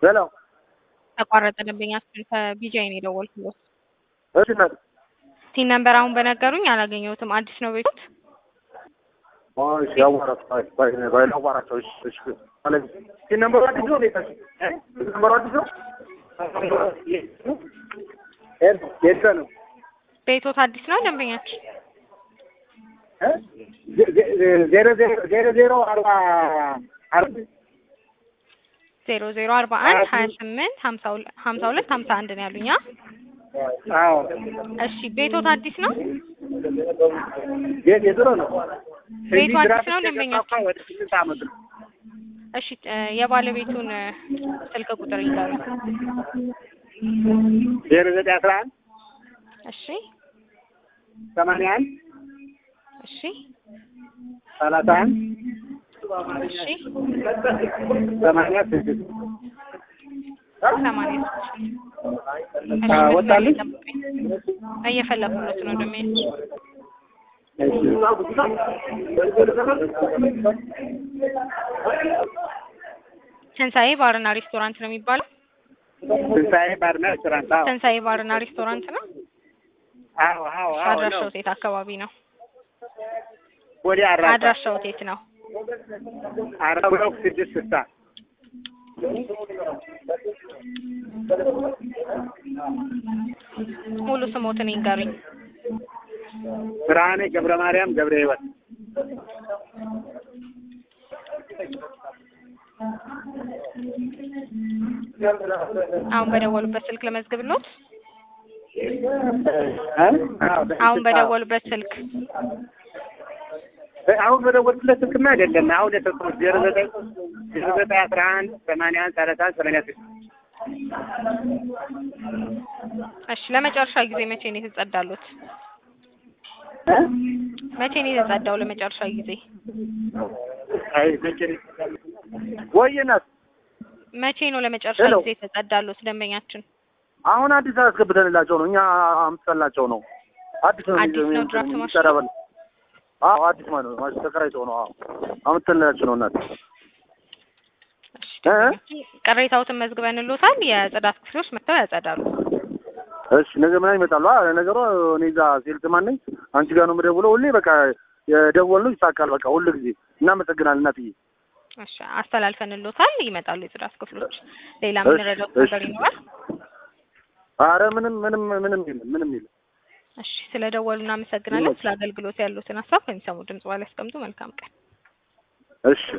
ሄሎ ተቋረጠ ደንበኛችን ከቢጃይ ነው የደወልኩት። እሺ እናት ሲን ነምበር አሁን በነገሩኝ አላገኘሁትም። አዲስ ነው ቤቱት? እሺ ያዋራት ባይ ባይ ባይ ላዋራቸው እሺ እሺ ማለት ሲን ነምበሩ አዲስ ነው ቤታሽ ሲን ነምበሩ አዲስ ነው የት ነው ቤቶት አዲስ ነው ደንበኛችን? ዜሮ ዜሮ ዜሮ ዜሮ አርባ አርባ ዜሮ ዜሮ አርባ አንድ ሀያ ስምንት ሀምሳ ሁለት ሀምሳ ሁለት ሀምሳ አንድ ነው ያሉኛ። አዎ እሺ ቤቶት አዲስ ነው? ቤት የድሮ ነው ቤቱ አዲስ ነው ደንበኛችን? ወደ ስምንት ዓመት ነው እሺ እ የባለቤቱን እ ስልክ ቁጥር ይንገሩኝ። ዜሮ ዘጠኝ አስራ አንድ እሺ ሰማንያ አንድ እሺ ሰላሳ አንድ እሺ ሰማንያ ስድስት ሰማንያ ስድስት አ ወጣልኝ እየፈለኩለት ነው ደሜ ትንሳኤ ባርና ሬስቶራንት ነው የሚባለው። ትንሣኤ ባርና ሬስቶራንት አዎ ትንሳኤ ባርና ሬስቶራንት ነው። አዎ አዎ አዎ ነው አድራሻው የት አካባቢ ነው? ወዲያ አራዳ አድራሻው የት ነው? አርባ ብሎክ ስድስት ስልሳ ሙሉ ስሞትን ይንገሩኝ። ብርሃኔ ገብረ ማርያም ገብረ ሕይወት አሁን በደወሉበት ስልክ ለመዝግብሎት። እ? አዎ አሁን በደወሉበት ስልክ አሁን በደወልኩለት ስልክማ አይደለም። አሁን የሰጠሁት ዜሮ ዘጠኝ ዜሮ ዘጠኝ አስራ አንድ ሰማንያ አንድ ሰላሳ አንድ ሰማንያ ስድስት እሺ፣ ለመጨረሻ ጊዜ መቼ ነው የተጸዳሉት? እ? መቼ ነው የተጸዳው ለመጨረሻ ጊዜ? አይ መቼ ነው? ወይ እናት መቼ ነው ለመጨረሻ ሄሎ። ጊዜ የተጸዳሉት ደንበኛችን? አሁን አዲስ አስገብተንላቸው ነው እኛ አምጥተንላቸው ነው። አዲስ ነው አዲስ ነው ድራፍት ማሽኑ? ይሰራበል። አዎ አዲስ ማለት ነው። ማሽን ተከራይተው ነው። አዎ አምጥተንላቸው ነው እናት እሺ፣ እ? ቅሬታዎትን መዝግበንሎታል። የጽዳት ክፍሎች መጥተው ያጸዳሉ። እሺ ነገ ምናምን ይመጣሉ። አዎ ነገሩ እኔ እዛ ሴልስ ማን ነኝ አንቺ ጋር ነው የምደውለው። ሁሌ በቃ የደወልነው ይሳካል። በቃ ሁሉ ጊዜ እናመሰግናለን እናትዬ። እሺ፣ አስተላልፈንሎታል። ይመጣሉ የጽዳት ክፍሎች። ሌላ እሺ፣ የምንረዳው እሺ። ነገር ይኖራል? አረ ምንም ምንም ምንም የለም ምንም የለም። እሺ፣ ስለ ደወሉ እናመሰግናለን። ስለ አገልግሎት ያሉትን ሀሳብ ከሚሰሙ ድምጽ በኋላ ያስቀምጡ። መልካም ቀን። እሺ